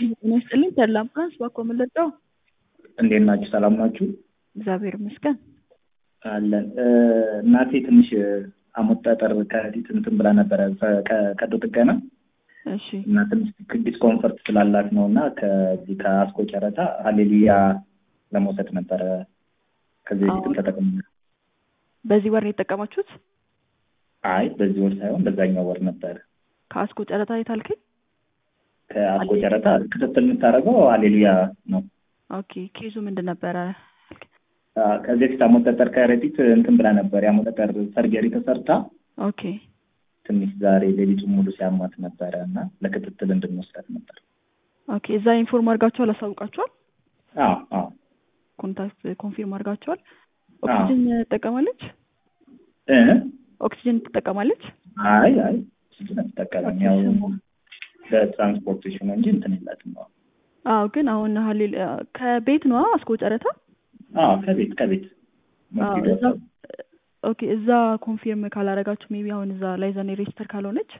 ጤና ይስጥልኝ ተድላ አምቡላንስ ባኮ መለጫው እንዴት ናችሁ? ሰላም ናችሁ? እግዚአብሔር ይመስገን። አለን። እናቴ ትንሽ ሐሞት ጠጠር ከፊት እንትን ብላ ነበረ ቀዶ ጥገና እሺ እና ትንሽ ዲስኮንፈርት ስላላት ነው እና ከዚህ ከአስኮ ጨረታ ሀሌሉያ ለመውሰድ ነበረ። ከዚህ በፊትም ተጠቅም በዚህ ወር ነው የተጠቀማችሁት? አይ በዚህ ወር ሳይሆን በዛኛው ወር ነበረ። ከአስኮ ጨረታ የታልከኝ? ከአስኮ ጨረታ ክትትል የምታደርገው ሀሌሉያ ነው። ኦኬ ኬዙ ምንድን ነበረ? ከዚህ በፊት ሐሞት ጠጠር ከረጢት እንትን ብላ ነበር። የሐሞት ጠጠር ሰርጀሪ ተሰርታ ኦኬ ትንሽ ዛሬ ሌሊቱን ሙሉ ሲያማት ነበረ እና ለክትትል እንድንወስዳት ነበር። ኦኬ እዛ ኢንፎርም አድርጋችኋል? አሳውቃችኋል? አዎ አዎ ኮንታክት ኮንፊርም አድርጋችኋል? ኦክሲጅን ትጠቀማለች? እ ኦክሲጅን ትጠቀማለች? አይ አይ ኦክሲጅን አትጠቀምም። ያው ለትራንስፖርቴሽን እንጂ እንትን የላትም። አዎ አዎ ግን አሁን ሀሌል ከቤት ነዋ አስኮ ጨረታ አዎ ከቤት ከቤት አዎ እዛ ኦኬ እዛ ኮንፊርም ካላረጋችሁ ሜቢ አሁን እዛ ላይዛኔ ሬጅስተር ካልሆነች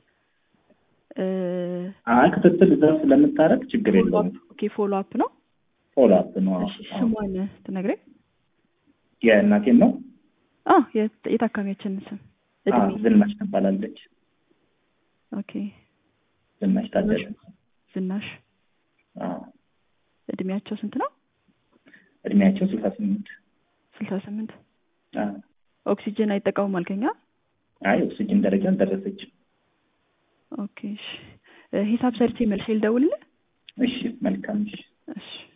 አይ ክትትል እዛ ስለምታረግ ችግር የለውም። ኦኬ ፎሎ አፕ ነው። ፎሎ አፕ ነው። እሺ ስሟን ትነግረኝ? የእናቴን ነው። አ የታካሚያችን ስም አዎ ዝናሽ ትባላለች። ኦኬ ዝናሽ ታደለ። ዝናሽ አዎ እድሜያቸው ስንት ነው? እድሜያቸው ስልሳ ስምንት ስልሳ ስምንት አዎ ኦክሲጅን አይጠቀሙም አልከኛ? አይ ኦክሲጅን ደረጃ አልደረሰችም። ኦኬ እሺ ሂሳብ ሰርቼ መልሼ ልደውልልህ? እሺ መልካም እሺ እሺ